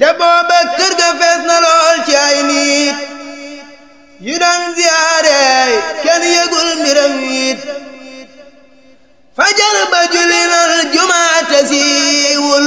te booba kër ga fees na lool ci ay nit yu daan ziyaare kenn yëgul mbiram it fajar ba julli nal jumaate siiwul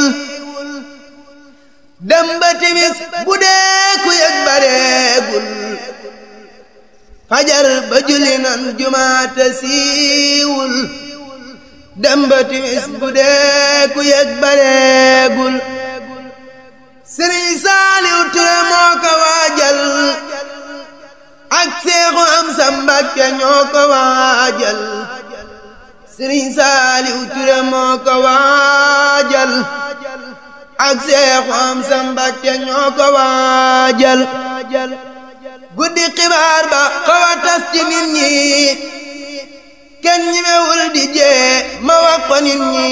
dem ba timis bu dee ku yëg bareegul fajar ba julli nan jumaate siiwul dem ba timis bu dee ku yëg bareegul sëriñ saaliw ture moo ko waajal ak seexu am sa mbàkke ñoo ko waajal sëriñ saaliw ture moo ko waajal ak seexu am sa mbàkke ñoo ko waajal guddi xibaar ba xaw a tas ci nit ñi kenn ñimewul di jee ma wax ko nit ñi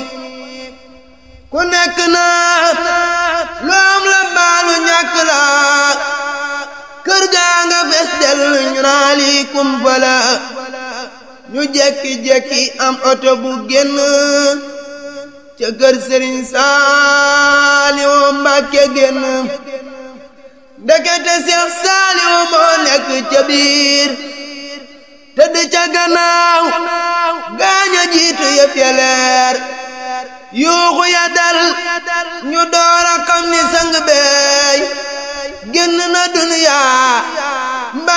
ku nekk naa lu am la baalu ñàkk la kër gaa nga fes del ñu naa lii kumpa la ñu jekki-jekki am oto bu génn ca kër sëriñ Saaliwu Mbàkke génn ndekete Seex Saaliwu moo nekk ca biir tëdd ca gannaaw gaaña jiitu yëpp ya leer yuuxu ya dal ñu door a xam ni sang beey génn na duniyaa